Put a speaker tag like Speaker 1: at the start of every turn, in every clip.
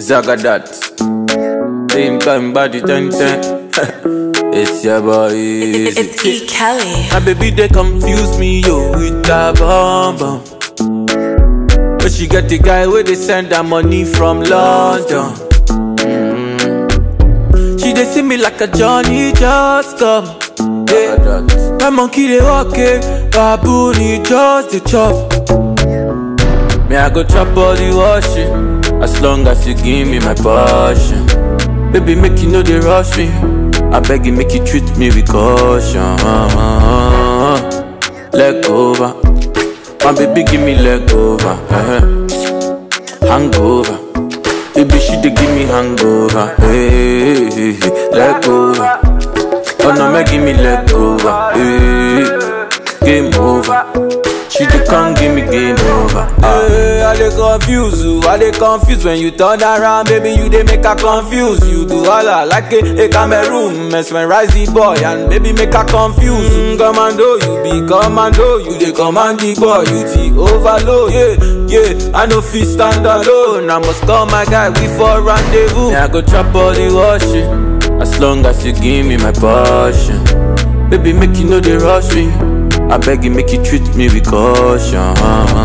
Speaker 1: Zagadat. Same time body ten ten. it's your boy.
Speaker 2: It's,
Speaker 1: Easy.
Speaker 2: it's E. Kelly.
Speaker 1: My baby they confuse me yo with that bomb bomb. But she get the guy where they send her money from London. Mm. She they see me like a Johnny just come. Yeah. My monkey they walk it, baboon he just the chop. Me I go chop all the washing, as long as you give me my passion. Baby make you know they rush me, I beg you make you treat me with caution. Leg over, my baby give me leg over, uh-huh. hangover. Baby she dey give me hangover, hey, hey, hey. leg over. Oh no, make give me leg over. Hey, game over. She dey come give me game over. Hey, I dey confuse you, I dey confuse when you turn around, baby. You dey make her confuse. You do all I like a, a Cameroon, mesmerize the boy and baby make her confuse. Mm, commando, you be commando, you dey command the boy, you the overload. Yeah, yeah, I no fit stand alone. I must call my guy, we for rendezvous. Yeah, I go chop all the washing. As long as you give me my passion Baby, make you know they rush me I beg you, make you treat me with caution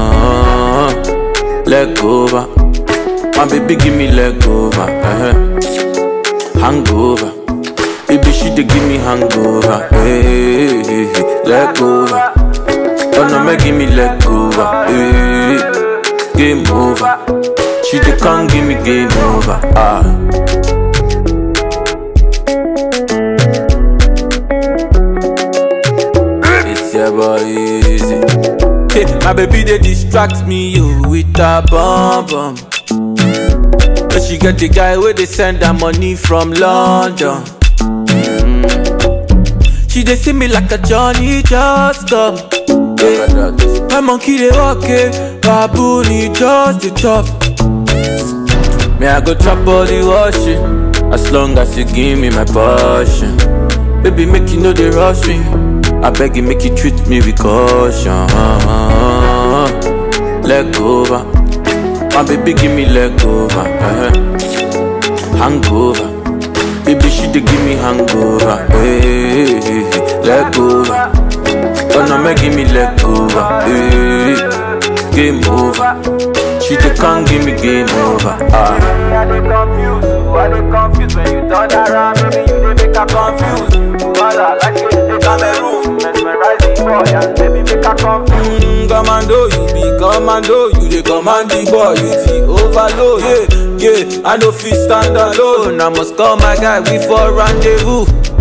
Speaker 1: Leg over My baby, give me leg over uh-huh. Hangover Baby, she dey give me hangover hey, hey, hey. Leg over Oh no, make give me leg over hey, Game over She dey come give me game over ah. It's your boy easy. Hey, my baby they distract me yo with a bomb bomb. But she get the guy where they send her money from London. Mm. She they see me like a Johnny just come. Yeah. My monkey they walk it, baboon he just the chop. Me I go chop all the washing, as long as you give me my passion. Baby make you know they rush me. I beg you, make you treat me with caution. Leg over, my baby, give me leg over. uh-huh. Hangover, baby, she dey give me hangover. Hey, hey, hey. leg over, oh no, make give me leg over. Hey, game over, she dey come give me game over. Ah.
Speaker 3: I dey confuse you, I dey confuse when you turn around, baby you dey make her confuse. Wala like you dey Cameroon, mesmerize the boy and baby make her confuse.
Speaker 1: Mm, commando, you be commando, you dey command the boy, you the overload. Yeah, yeah, I no fit stand alone. I must call my guy, we for rendezvous.